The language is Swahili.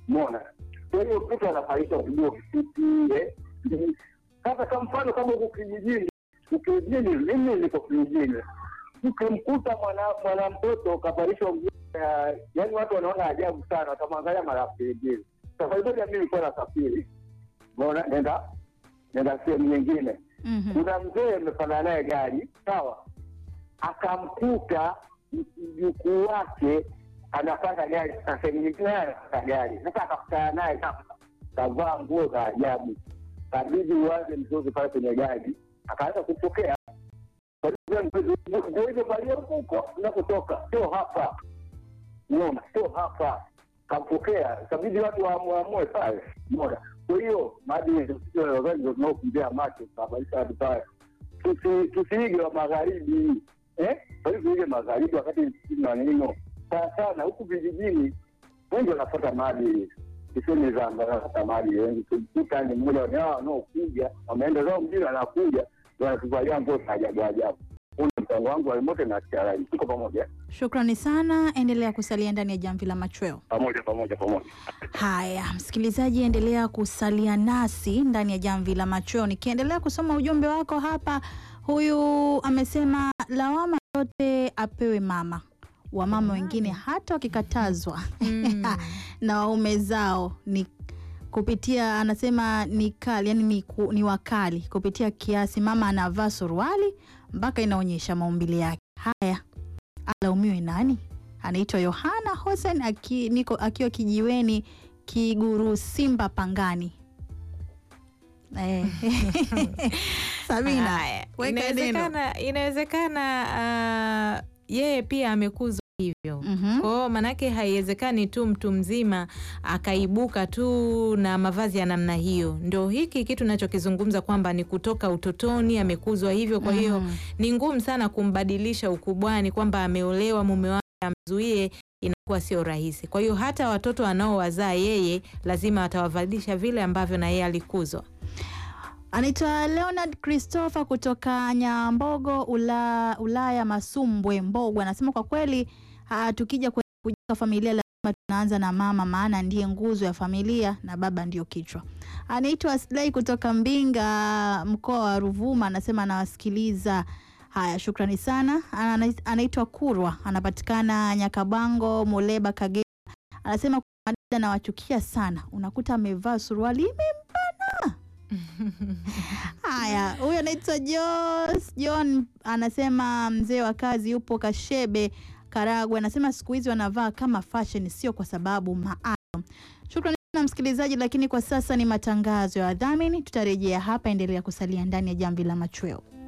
Umeona? Kwa hiyo mtoto anafaisha kujua kifupi eh. Sasa kwa mfano kama huko kijijini, ukijijini, mimi niko kijijini, ukimkuta mwana mwana mtoto kavalishwa nguo ya yaani, watu wanaona ajabu sana, watamwangalia mara pili. Safari moja mimi nilikuwa nasafiri, umeona, nenda nenda sehemu nyingine Mhm. kuna mzee amefanana naye gari sawa, akamkuta mjukuu wake anapanda gari, sasa sehemu nyingine naye anapanda gari. Sasa akakutana naye sasa, kavaa nguo za ajabu, kabidi uanze mzozo pale kwenye gari, akaanza kupokea nguo hizo valia huko unakotoka, sio hapa, unaona, sio hapa. Kampokea, kabidi watu waamue pale, unaona. Kwa hiyo maadili ndio wazazi ndio tunaokumbia macho kusababisha watu pale, Tusi- tusiige wa magharibi eh, kwa hiyo tuige magharibi wakati sisi maneno sana sana huku vijijini wengi wanafuata maadili sisemi zamba wanafuata maadili wengi kumkuta ni mmoja wa hao wanaokuja wameenda zao mjini wanakuja ndio wanatuvalia nguo za ajabu ajabu. Huu ni mchango wangu wa remote na TRA. Tuko pamoja Shukrani sana, endelea kusalia ndani ya jamvi la machweo. pamoja pamoja pamoja. Haya, msikilizaji, endelea kusalia nasi ndani ya jamvi la machweo. Nikiendelea kusoma ujumbe wako hapa, huyu amesema lawama yote apewe mama, wamama wengine hata wakikatazwa na waume zao ni kupitia anasema ni kali yani ni, ku, ni wakali kupitia kiasi. Mama anavaa suruali mpaka inaonyesha maumbile yake. Haya, alaumiwe nani? Anaitwa Yohana Hossein aki, niko akiwa kijiweni Kiguru Simba Pangani. Eh. Sabina, Haya, weka neno. inawezekana inawezekana ah, yeye pia amekuzwa hivyo Mhm. kwao, manake haiwezekani tu mtu mzima akaibuka tu na mavazi ya namna hiyo. Ndio hiki kitu nachokizungumza kwamba ni kutoka utotoni amekuzwa hivyo, kwa hiyo Mhm. ni ngumu sana kumbadilisha ukubwani, kwamba ameolewa mume wake amzuie, inakuwa sio rahisi. Kwa hiyo hata watoto anaowazaa yeye lazima atawavalisha vile ambavyo na yeye alikuzwa. Anaitwa Leonard Christopher kutoka Nyambogo Ula, Ulaya Masumbwe Mbogwe, anasema kwa kweli ah, tukija kwenye kujenga familia lazima tunaanza na mama, maana ndiye nguzo ya familia na baba ndio kichwa. Anaitwa Aslai kutoka Mbinga mkoa wa Ruvuma, anasema anawasikiliza. Haya, shukrani sana. Ana- Anaitwa Kurwa, anapatikana Nyakabango, Muleba, Kagera. Anasema kwa dada nawachukia sana, unakuta amevaa suruali imempana Haya, huyo anaitwa Jos John, anasema mzee wa kazi yupo Kashebe, Karagwe. Anasema siku hizi wanavaa kama fashion, sio kwa sababu maalum. Shukrani sana msikilizaji, lakini kwa sasa ni matangazo ya wadhamini. Tutarejea hapa, endelea kusalia ndani ya jamvi la machweo.